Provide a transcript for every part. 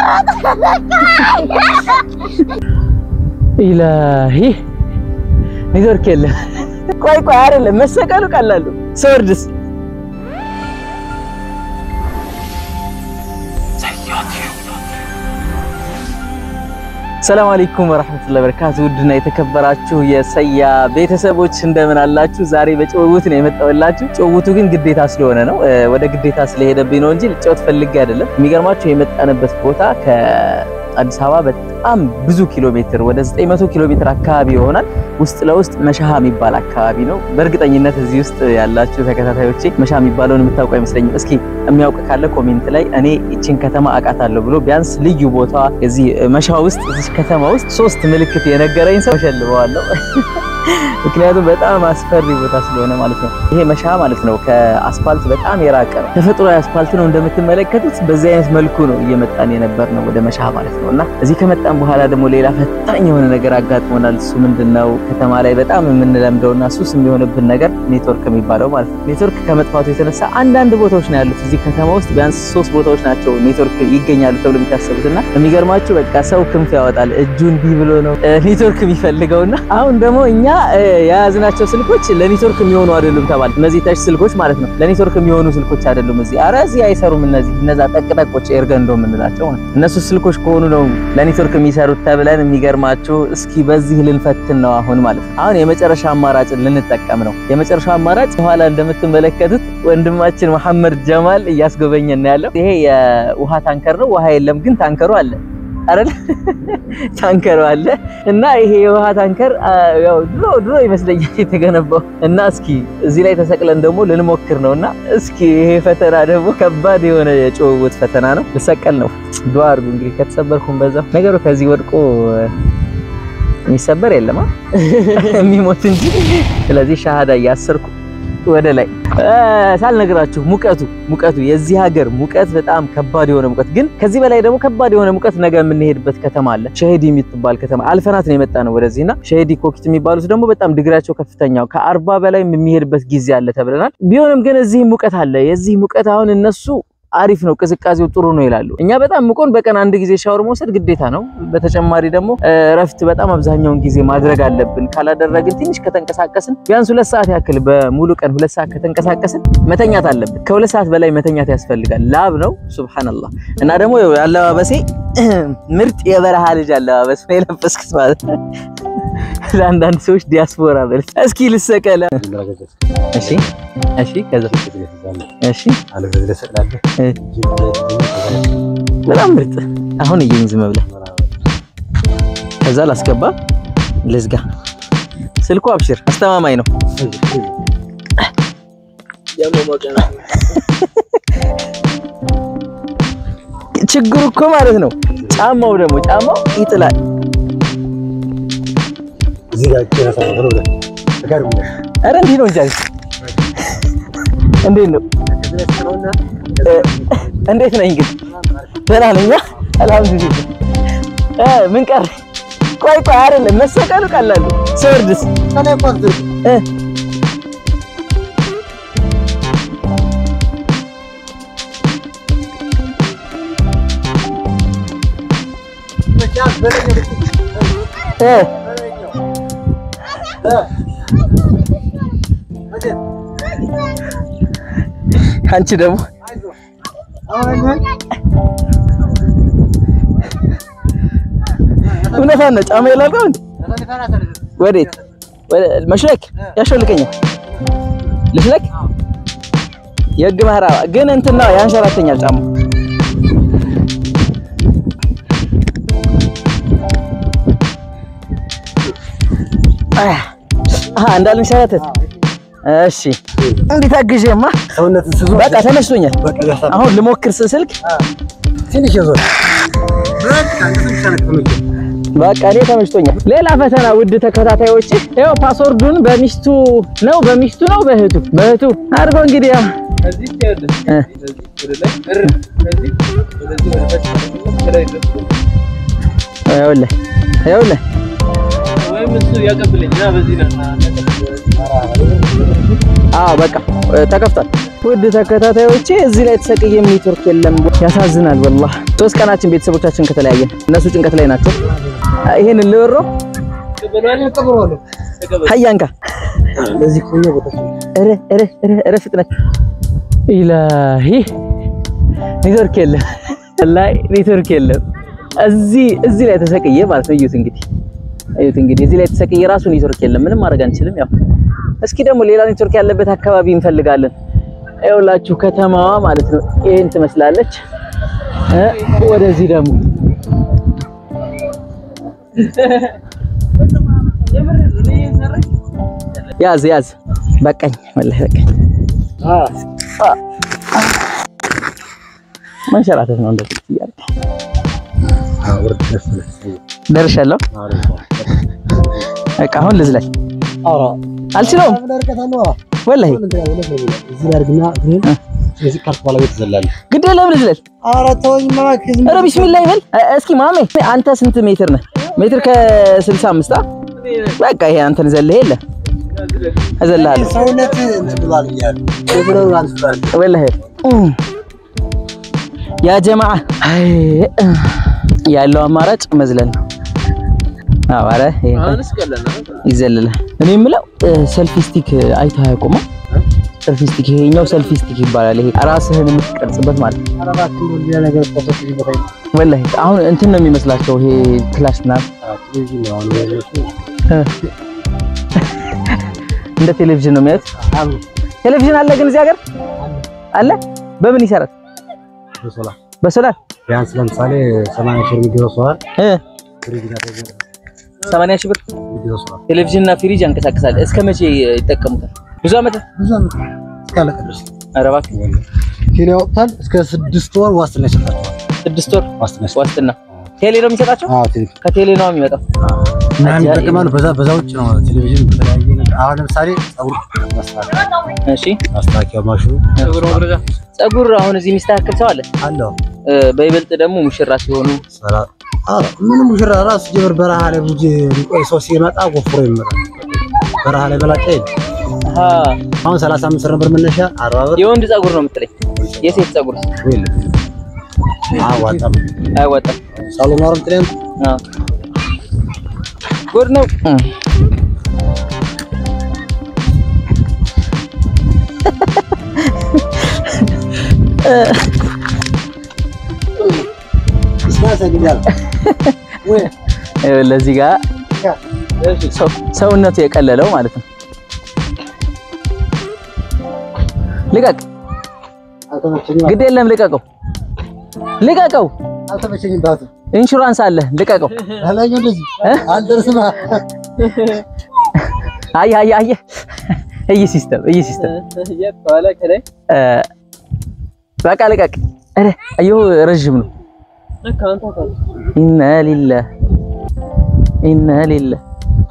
ኢላሂ ኔትወርክ የለም። ቆይ ቆይ አይደለም መሰቀሉ ቀላሉ ስወርድስ ሰላም አለይኩም ወራህመቱላሂ ወበረካቱ። ውድና የተከበራችሁ የሰያ ቤተሰቦች እንደምን አላችሁ? ዛሬ በጭውውት ነው የመጣሁላችሁ። ጭውውቱ ግን ግዴታ ስለሆነ ነው፣ ወደ ግዴታ ስለሄደብኝ ነው እንጂ ልጫወት ፈልጌ አይደለም። የሚገርማችሁ የመጣንበት ቦታ ከአዲስ አበባ በጣም ብዙ ኪሎ ሜትር ወደ 900 ኪሎ ሜትር አካባቢ ይሆናል። ውስጥ ለውስጥ መሻሃ የሚባል አካባቢ ነው። በእርግጠኝነት እዚህ ውስጥ ያላችሁ ተከታታዮቼ መሻሃ የሚባለውን የምታውቁ አይመስለኝም። እስኪ የሚያውቅ ካለ ኮሜንት ላይ እኔ ይችን ከተማ አውቃታለሁ ብሎ ቢያንስ ልዩ ቦታ እዚህ መሻሃ ውስጥ እዚህ ከተማ ውስጥ ሶስት ምልክት የነገረኝ ሰው እሸልመዋለሁ። ምክንያቱም በጣም አስፈሪ ቦታ ስለሆነ ማለት ነው። ይሄ መሻሃ ማለት ነው ከአስፋልት በጣም የራቀ ነው። ተፈጥሯዊ አስፋልት ነው እንደምትመለከቱት። በዚህ አይነት መልኩ ነው እየመጣን የነበር ነው ወደ መሻሃ ማለት ነው። እና እዚህ ከመጣን በኋላ ደግሞ ሌላ ፈታኝ የሆነ ነገር አጋጥሞናል። እሱ ምንድነው? ከተማ ላይ በጣም የምንለምደውና ሱስ የሚሆንብን ነገር ኔትወርክ የሚባለው ማለት ነው። ኔትወርክ ከመጥፋቱ የተነሳ አንዳንድ ቦታዎች ነው ያሉት እዚህ ከተማ ውስጥ ቢያንስ ሶስት ቦታዎች ናቸው ኔትወርክ ይገኛሉ ተብሎ የሚታሰቡትና የሚገርማችሁ በቃ ሰው ክንፍ ያወጣል እጁ እንዲህ ብሎ ነው ኔትወርክ የሚፈልገውና አሁን ደግሞ እኛ የያዝናቸው ስልኮች ለኔትወርክ የሚሆኑ አይደሉም ተባለ። እነዚህ ተች ስልኮች ማለት ነው ለኔትወርክ የሚሆኑ ስልኮች አይደሉም። እዚህ አረ እዚህ አይሰሩም። እነዚህ እነዛ ጠቅጠቆች ኤርገንዶ የምንላቸው ማለት ነው እነሱ ስልኮች ከሆኑ ነው ለኔትወርክ የሚሰሩት ተብለን የሚገርማችሁ እስኪ በዚህ ልንፈትን ነው አሁን ማለት ነው። አሁን የመጨረሻ አማራጭ ልንጠቀም ነው። የመጨረሻ አማራጭ በኋላ እንደምትመለከቱት ወንድማችን መሐመድ ጀማል እያስጎበኘን ነው ያለው። ይሄ የውሃ ታንከር ነው። ውሃ የለም ግን ታንከሩ አለ አይደል? ታንከሩ አለ እና ይሄ የውሃ ታንከር ያው ድሮ ድሮ ይመስለኛል የተገነባው እና እስኪ እዚህ ላይ ተሰቅለን ደግሞ ልንሞክር ነውና እስኪ ይሄ ፈተና ደግሞ ከባድ የሆነ የጭውውት ፈተና ነው። ልሰቀል ነው። ዱአ አድርጉ እንግዲህ ከተሰበርኩም በዛው ነገሩ ከዚህ ወድቆ የሚሰበር የለማ የሚሞት እንጂ። ስለዚህ ሻሃዳ እያሰርኩ ወደ ላይ ሳልነግራችሁ ሙቀቱ ሙቀቱ የዚህ ሀገር ሙቀት በጣም ከባድ የሆነ ሙቀት፣ ግን ከዚህ በላይ ደግሞ ከባድ የሆነ ሙቀት ነገ የምንሄድበት ከተማ አለ። ሸሄዲ የምትባል ከተማ አልፈናት ነው የመጣ ነው ወደዚህና ሸሄዲ ኮኪት የሚባሉት ደግሞ በጣም ድግሪያቸው ከፍተኛው ከአርባ በላይ የሚሄድበት ጊዜ አለ ተብለናል። ቢሆንም ግን እዚህ ሙቀት አለ። የዚህ ሙቀት አሁን እነሱ አሪፍ ነው፣ ቅዝቃዜው ጥሩ ነው ይላሉ። እኛ በጣም ሙቆን በቀን አንድ ጊዜ ሻወር መውሰድ ግዴታ ነው። በተጨማሪ ደግሞ እረፍት በጣም አብዛኛውን ጊዜ ማድረግ አለብን። ካላደረግን ትንሽ ከተንቀሳቀስን ቢያንስ ሁለት ሰዓት ያክል በሙሉ ቀን ሁለት ሰዓት ከተንቀሳቀስን መተኛት አለብን። ከሁለት ሰዓት በላይ መተኛት ያስፈልጋል። ላብ ነው ሱብሃንአላህ። እና ደግሞ አለባበሴ ምርጥ የበረሃ ልጅ አለባበስ ነው የለበስኩት ማለት ነው። ለአንዳንድ ሰዎች ዲያስፖራ በል እስኪ ልሰቀለ። እሺ እሺ፣ ከዛ እሺ፣ በጣም ምርጥ። አሁን እየኝ ዝም ብለህ ከዛ ላስገባ፣ ልዝጋ። ስልኩ አብሽር አስተማማኝ ነው። ችግሩ እኮ ማለት ነው ጫማው ደግሞ ጫማው ይጥላል። ኧረ እንዲህ ነው እንጂ እንዴት ነው? እንዴት ነኝ ግን? ደህና ነኝ። አልሐምዱሊላህ። ምን ቀረ? ቆይ ቆይ አይደለም መሰቀሉ ቀላሉ ስወርድስ አንቺ ደግሞ እውነቷን ነው። ጫማ የላልከው እንዴ? ወዴት መሽለክ ያሾልከኛል። ልሽለክ የህግ ማህራባ ግን እንትን ነው ያንሸራተኛል ጫማ አሃ እንዳልንሸራተት እሺ እንዴት አግዤማ በቃ ተመችቶኛል። አሁን ልሞክር ስልክ በቃ እኔ ተመችቶኛል። ሌላ ፈተና ውድ ተከታታዮች፣ ይኸው ፓስወርዱን በሚስቱ ነው በሚስቱ ነው በእህቱ በእህቱ አድርጎ እንግዲህ ያው ይኸውልህ ይኸውልህ አዎ በቃ ተከፍቷል። ውድ ተከታታዮቼ እዚህ ላይ ተሰቅየም ኔትወርክ የለም። ያሳዝናል። ወላሂ ሶስት ቀናችን ቤተሰቦቻችን ከተለያየን እነሱ ጭንቀት ላይ ናቸው። ይሄን ልወሮ ሀያንካ ኧረ ኧረ ኧረ ኧረ ፍጥነት ኢላሂ ኔትወርክ የለም። ወላሂ ኔትወርክ የለም። እዚህ እዚህ ላይ ተሰቅየ ማለት ነው። እዩት እንግዲህ እዩት እንግዲህ እዚህ ላይ ተሰቅየ ራሱ ኔትወርክ የለም። ምንም ማድረግ አንችልም። ያው እስኪ ደግሞ ሌላ ኔትወርክ ያለበት አካባቢ እንፈልጋለን። ይኸውላችሁ ከተማዋ ማለት ነው ይሄን ትመስላለች። እ ወደዚህ ደግሞ ያዝ ያዝ በቃኝ፣ ወላሂ በቃኝ። መንሸራተት ነው እንደዚህ እያለ ደርሻለሁ። በቃ አሁን ልዝለል አልችለውም ወላሂ ግድ የለም ልዝለል። ኧረ ቢስሚላህ ይበል እስኪ ማሜ። አንተ ስንት ሜትር ነህ? ሜትር ከስልሳ አምስት አ በቃ ይሄ አንተን ዘለህ የለ እዘልሃለሁ ወላሂ ያ ጀማዓ ያለው አማራጭ መዝለል ነው። አዎ ኧረ ይሄ ይዘልላል። እኔ የምለው ሰልፊ ስቲክ አይተህ አያውቁም? ሰልፊ ስቲክ ይሄኛው ሰልፊ ስቲክ ይባላል። ይሄ ራስህን የምትቀርጽበት ማለት ነው። ወላሂ አሁን እንትን ነው የሚመስላቸው ይሄ ክላሽ ምናምን እንደ ቴሌቪዥን ነው የሚያዩት። ቴሌቪዥን አለ ግን እዚህ ሀገር አለ። በምን ይሰራል? በሶላር ቢያንስ ለምሳሌ 80 ሺህ የሚገዛው ሰዋል እ ፍሪጅ ጋር ተገዛ 80 ሺህ ብር የሚገዛው ሰዋል ቴሌቪዥን እና ፍሪጅ ያንቀሳቅሳል። እስከ መቼ ይጠቀሙታል? ብዙ ዓመት ብዙ ዓመት እስካለቀ ድረስ ኧረ እባክህ ቴሌ ያወጣል። እስከ ስድስት ወር ዋስትና ይሰጣቸዋል። ስድስት ወር ዋስትና ይሰጣቸዋል። ዋስትና ቴሌ ነው የሚሰጣቸው። አዎ ቴሌ ከቴሌ ነው የሚመጣው። እና ይጠቀማሉ። በዛ በዛ ውጭ ነው ቴሌቪዥን በተለያየ ነገር አሁን ለምሳሌ ፀጉር ማስተካከያ እሺ ማስተካከያ ማሽኑ ጸጉር አሁን እዚህ የሚስተካከል ሰው አለ። አለው። እ፣ በይበልጥ ደግሞ ሙሽራ ሲሆኑ ሰራ አዎ ምንም ሙሽራ ራሱ ጀምር በረሃ ላይ ብዙ ሊቆይ ሰው ሲመጣ ጎፍሮ ይመጣል። በረሃ ላይ በላጫ የለም። አሃ አሁን 35 ብር ነበር መነሻ 40 ብር የወንድ ጸጉር ነው የምትለኝ? የሴት ጸጉር የለም። አዋጣም አያዋጣም። ሳሎን አረም ትለም አዎ ጉድ ነው። ይኸውልህ ለዚህ ጋር ሰው- ሰውነቱ የቀለለው ማለት ነው። ልቀቅ፣ ግድ የለም ልቀቀው፣ ልቀቀው። አልተመቸኝም ባቱ ኢንሹራንስ አለ፣ ልቀቀው። አላየው እንደዚህ አልደርስም አየህ አየህ አየህ፣ እይ ሲስተም እይ ሲስተም እ፣ በቃ ልቀቅ። ኧረ አየሁ ረዥም ነው። ኢና ሊላህ ኢና ሊላህ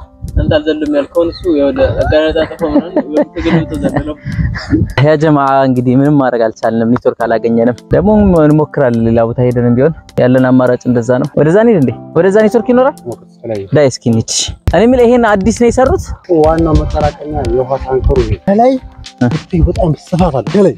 ያ ጀማ እንግዲህ ምንም ማድረግ አልቻልንም። ኔትወርክ አላገኘንም። ደግሞ እንሞክራለን ሌላ ቦታ ሄደን ቢሆን ያለን አማራጭ እንደዛ ነው። ወደዛ እንሂድ እንዴ? ወደዛ ኔትወርክ ይኖራል። ዳይ እስኪ እንሂድ። እኔ የምልህ ይሄን አዲስ ነው የሰሩት? ዋናው መጠራቀሚያ የውሃ ታንከሩ ነው። ከላይ እጅግ በጣም ስፋት አለ። ከላይ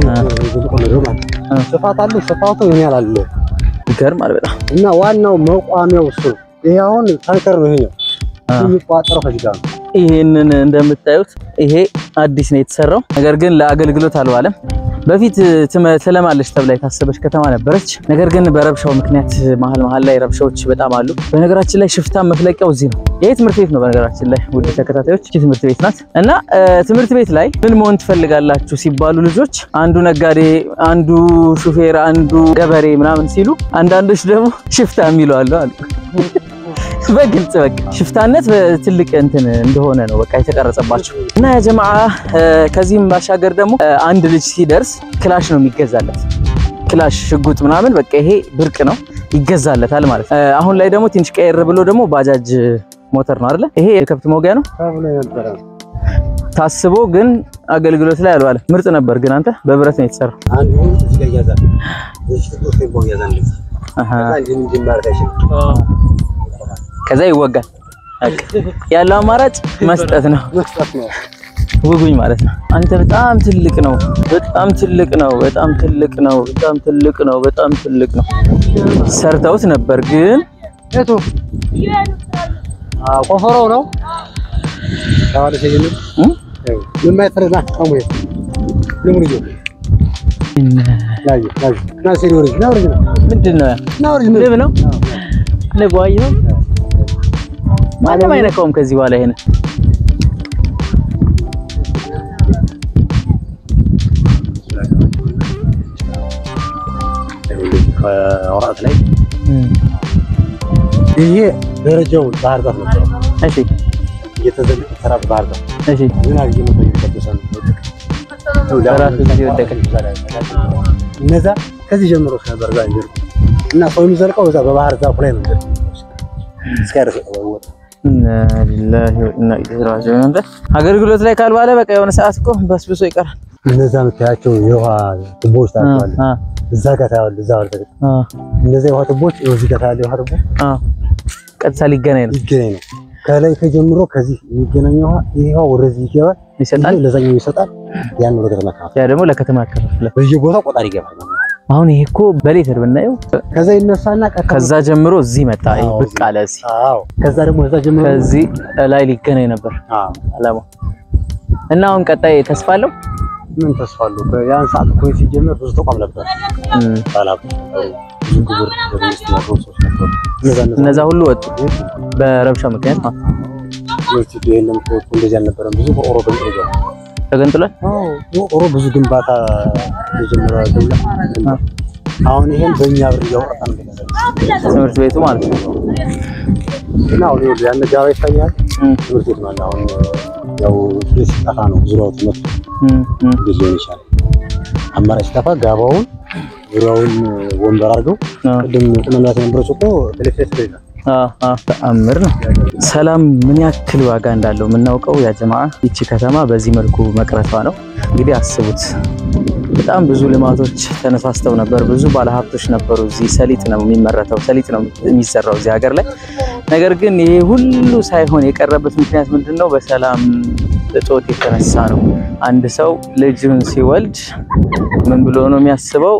ስፋት አለ። ስፋቱ ምን ያህል አለ ይገርማል በጣም እና ዋናው መቋሚያው እሱ ነው። ይሄ አሁን ታንከር ነው። ይሄኛው የሚቋጠረው ከዚህ ጋር ነው። ይሄንን እንደምታዩት ይሄ አዲስ ነው የተሰራው። ነገር ግን ለአገልግሎት አልዋለም። በፊት ትመ- ትለማለች ተብላ የታሰበች ከተማ ነበረች። ነገር ግን በረብሻው ምክንያት መሀል መሀል ላይ ረብሻዎች በጣም አሉ። በነገራችን ላይ ሽፍታ መፍለቂያው እዚህ ነው። ይሄ ትምህርት ቤት ነው። በነገራችን ላይ ውድ ተከታታዮች ይህ ትምህርት ቤት ናት እና እ፣ ትምህርት ቤት ላይ ምን መሆን ትፈልጋላችሁ ሲባሉ ልጆች አንዱ ነጋዴ፣ አንዱ ሹፌር፣ አንዱ ገበሬ ምናምን ሲሉ አንዳንዶች ደግሞ ሽፍታ የሚሉ አሉ አሉ በግልጽ በቃ ሽፍታነት በትልቅ እንትን እንደሆነ ነው በቃ የተቀረጸባቸው እና ያ ጀማዓ እ፣ ከዚህም ባሻገር ደግሞ እ፣ አንድ ልጅ ሲደርስ ክላሽ ነው የሚገዛለት። ክላሽ ሽጉጥ ምናምን በቃ ይሄ ብርቅ ነው ይገዛለታል ማለት ነው። እ፣ አሁን ላይ ደግሞ ትንሽ ቀየር ብሎ ደግሞ ባጃጅ ሞተር ነው አይደለ? ይሄ የከብት መውጊያ ነው ተብሎ የነበረ ታስቦ ግን አገልግሎት ላይ አልዋለም። ምርጥ ነበር ግን አንተ በብረት ነው የተሰራው። አንዱ እዚህ ጋር ይያዛል። እዚህ ጋር ቴምፖ ይያዛል። አሃ ከዛ እንዲህ እንዲህ ማለት አይችልም። ከዛ ይወጋል። በቃ ያለው አማራጭ መስጠት ነው። መስጠት ነው። ውጉኝ ማለት ነው። አንተ በጣም ትልቅ ነው፣ በጣም ትልቅ ነው፣ በጣም ትልቅ ነው፣ በጣም ትልቅ ነው፣ በጣም ትልቅ ነው። ሰርተውት ነበር ግን የቱ አዎ ቆፈረው ነው ታዋለ ሲገኝ እም? ምን ማይፈረና አሙ ለምን ይዞ ላይ ላይ ና ሲሪ ወሪ ና ወሪ ምንድን ነው? ና ወሪ ንብ ነው ንብ ዋይ ነው። ማንም አይነካውም ከዚህ በኋላ ይሄን ከወራት ላይ ይሄ ደረጃው ባህር ዛፍ ነበር እሺ እየተዘለቀ ተራ ባህር ዛፍ እሺ ዝናብ እየመጣ እየተቀደሰ ነው በራሱ ጊዜ ወደቀ። እነዛ ከዚህ ጀምሮ ነበር ዛ ይዘልቁ እና ሰው የሚዘልቀው እዛ በባህር ዛፉ ላይ ነው እስከ ወጣ ኢና ሊላሂ ወኢና ኢለይሂ ራጂዑን። አንተ አገልግሎት ላይ ካልባለ በቃ የሆነ ሰዓት እኮ በስብሶ ይቀራል። እነዛ የምታያቸው የውሃ ቱቦዎች ታያቸዋለህ። አ እዛ ጋር ታያለህ። እዛ ጋር ታያለህ። አ እነዛ የውሃ ቱቦዎች ይኸው እዚህ ጋር ታያለህ። የውሃ ቱቦ አ ቀጥታ ሊገናኝ ነው ይገናኝ ነው። ከላይ ከጀምሮ ከዚህ የሚገናኝ ውሃ ይሄ ውሃ ወደዚህ ይገባል፣ ይሰጣል። ይሄ ለዛኛው ይሰጣል። ያን ወደ ከተማ ካፍ ያ ደግሞ ለከተማ ያከፋፍላል። በየቦታው ቆጣሪ ይገባል። አሁን ይሄ እኮ በሌተር ብናየው ከዛ ይነሳና ቀጥታ ከዛ ጀምሮ እዚህ መጣ። ይሄ አዎ፣ ብቅ አለ እዚህ። አዎ፣ ከዛ ደግሞ እዛ ጀምሮ ከዚህ ላይ ሊገናኝ ነበር አዎ፣ አላማው እና አሁን ቀጣይ ተስፋ አለው። ምን ተስፋ አለው? ያን ሰዓት እኮ ሲጀመር ብዙ ተቋም ነበር፣ እም፣ ባለሀብት ነበሩ፣ ብዙ ግብር በመንግስት ነበሩ፣ ሰዎች ነበሩ። እነዛ እነዛ ሁሉ ወጡ በረብሻ ምክንያት ማለት ነው። ዩኒቨርሲቲ የለም እኮ እንደዚህ አልነበረም። ብዙ በኦሮ በሚገባ ተገንጥሏል። ኦሮ ብዙ ግንባታ የጀመረ ደውላ አሁን ይሄን በእኛ ብር እያወጣ ነው ትምህርት ቤቱ ማለት ነው። እና አሁን ይኸውልህ ያን ጋባ ይታያል። እም፣ ትምህርት ቤት ማለት አሁን ያው ፕሌስ ሲጠፋ ነው ዙሪያው ትምህርት እም፣ እም። ቤት ሊሆን ይችላል። አማራጭ ሲጠፋ ጋባውን ዙሪያውን ወንበር አድርገው አዎ። ቅድም ቁመናት የነበረች እኮ ኤሌክትሪክ ይላል ተአምር ነው። ሰላም ምን ያክል ዋጋ እንዳለው የምናውቀው ያ ጀማዓ ይቺ ከተማ በዚህ መልኩ መቅረቷ ነው። እንግዲህ አስቡት፣ በጣም ብዙ ልማቶች ተነሳስተው ነበር። ብዙ ባለሀብቶች ነበሩ። እዚህ ሰሊጥ ነው የሚመረተው፣ ሰሊጥ ነው የሚሰራው እዚህ ሀገር ላይ። ነገር ግን ይሄ ሁሉ ሳይሆን የቀረበት ምክንያት ምንድን ነው? በሰላም እጦት የተነሳ ነው። አንድ ሰው ልጅን ሲወልድ ምን ብሎ ነው የሚያስበው?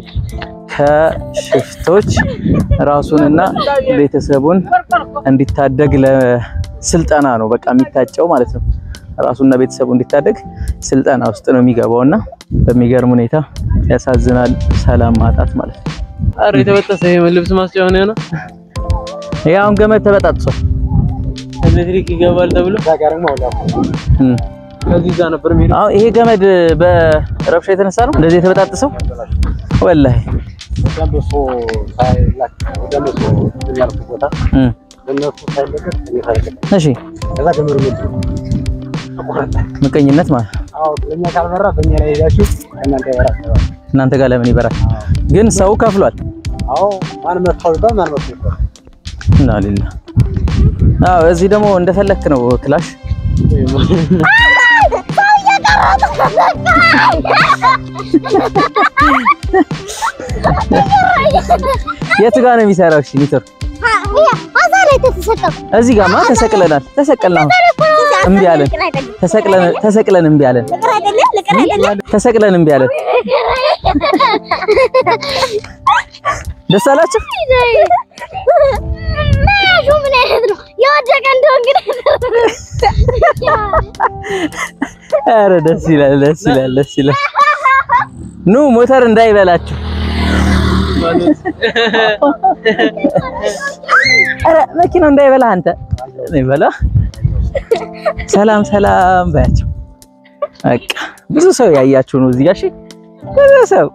ከሽፍቶች ራሱንና ቤተሰቡን እንዲታደግ ለስልጠና ነው በቃ የሚታጨው ማለት ነው። ራሱና ቤተሰቡ እንዲታደግ ስልጠና ውስጥ ነው የሚገባውና በሚገርም ሁኔታ ያሳዝናል። ሰላም ማጣት ማለት ነው። አረ የተበጠሰ ይሄ ልብስ ማስጫ ሆነ ነው። ይሄ አሁን ገመድ ተበጣጥሷል። ኤሌክትሪክ ይገባል ተብሎ እም። ከዚህ ጋር ነበር የሚሄደው። አሁን ይሄ ገመድ በረብሻ የተነሳ ነው እንደዚህ የተበጣጠሰው። ወላሂ ደንበሶ ሳይላክ ደንበሶ ያልኩ ቦታ እም። በእነሱ ሳይለቀቅ እኔ ሳይለቀቅ እሺ ከዛ ገመዱ ምድ ተቆረጠ። ምቀኝነት ማለት ነው። አዎ ለእኛ ካልበራ በእኛ ላይ ሄዳችሁ ከእናንተ ይበራ ተባለ። እናንተ ጋር ለምን ይበራል? ግን ሰው ከፍሏል። አዎ ማን መታው ይባል ማን መታው ይባል እና ሌላ አዎ፣ እዚህ ደግሞ እንደፈለክ ነው ክላሽ የት ጋር ነው የሚሰራው? እሺ ሊትር እዚህ ጋማ ተሰቅለናል። ተሰቅለናል። እምቢ አለን። ተሰቅለን ተሰቅለን እምቢ አለን። ተሰቅለን እምቢ አለን። ደስ አላችሁ? ኧረ ደስ ይላል፣ ደስ ይላል፣ ደስ ይላል። ኑ ሞተር እንዳይበላችሁ። ኧረ መኪናው እንዳይበላ አንተ ይበላ። ሰላም ሰላም ባያቸው። በቃ ብዙ ሰው ያያችሁ ነው እዚህ ጋር። እሺ ብዙ ሰው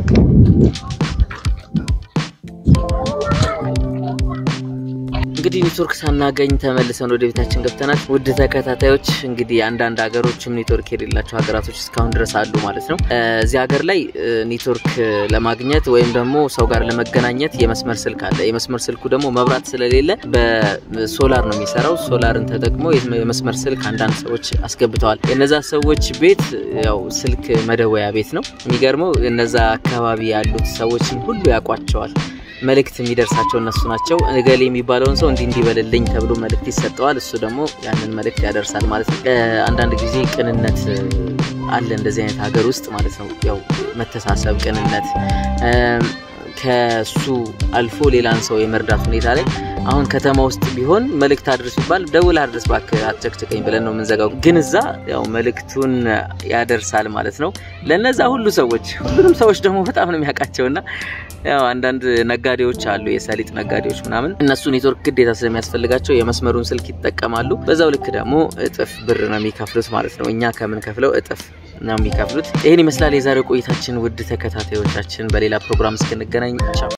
እንግዲህ ኔትወርክ ሳናገኝ ተመልሰን ወደ ቤታችን ገብተናል። ውድ ተከታታዮች እንግዲህ አንዳንድ ሀገሮችም ኔትወርክ የሌላቸው ሀገራቶች እስካሁን ድረስ አሉ ማለት ነው። እ፣ እዚህ ሀገር ላይ እ፣ ኔትወርክ ለማግኘት ወይም ደግሞ ሰው ጋር ለመገናኘት የመስመር ስልክ አለ። የመስመር ስልኩ ደግሞ መብራት ስለሌለ በሶላር ነው የሚሰራው። ሶላርን ተጠቅሞ የመስመር ስልክ አንዳንድ ሰዎች አስገብተዋል። የነዛ ሰዎች ቤት ያው ስልክ መደወያ ቤት ነው። የሚገርመው እነዛ አካባቢ ያሉት ሰዎችን ሁሉ ያውቋቸዋል። መልእክት የሚደርሳቸው እነሱ ናቸው። እገሌ የሚባለውን ሰው እንዲህ እንዲበልልኝ ተብሎ መልእክት ይሰጠዋል። እሱ ደግሞ ያንን መልእክት ያደርሳል ማለት ነው። እ፣ አንዳንድ ጊዜ ቅንነት እ፣ አለ እንደዚህ አይነት ሀገር ውስጥ ማለት ነው። ያው መተሳሰብ፣ ቅንነት እ፣ ከሱ አልፎ ሌላን ሰው የመርዳት ሁኔታ ላይ አሁን ከተማ ውስጥ ቢሆን መልእክት አድርስ ሲባል ደውል አድርስ እባክህ አትጨቅጭቀኝ ብለን ነው የምንዘጋው። ግን እዛ ያው መልእክቱን ያደርሳል ማለት ነው ለነዛ ሁሉ ሰዎች። ሁሉንም ሰዎች ደግሞ በጣም ነው የሚያውቃቸውና ያው አንዳንድ ነጋዴዎች አሉ፣ የሰሊጥ ነጋዴዎች ምናምን፣ እነሱ ኔትወርክ ግዴታ ስለሚያስፈልጋቸው የመስመሩን ስልክ ይጠቀማሉ። በዛው ልክ ደግሞ እጥፍ ብር ነው የሚከፍሉት ማለት ነው። እኛ ከምንከፍለው እጥፍ ነው የሚከፍሉት። ይህን ይመስላል የዛሬው ቆይታችን። ውድ ተከታታዮቻችን፣ በሌላ ፕሮግራም እስክንገናኝ ቻው።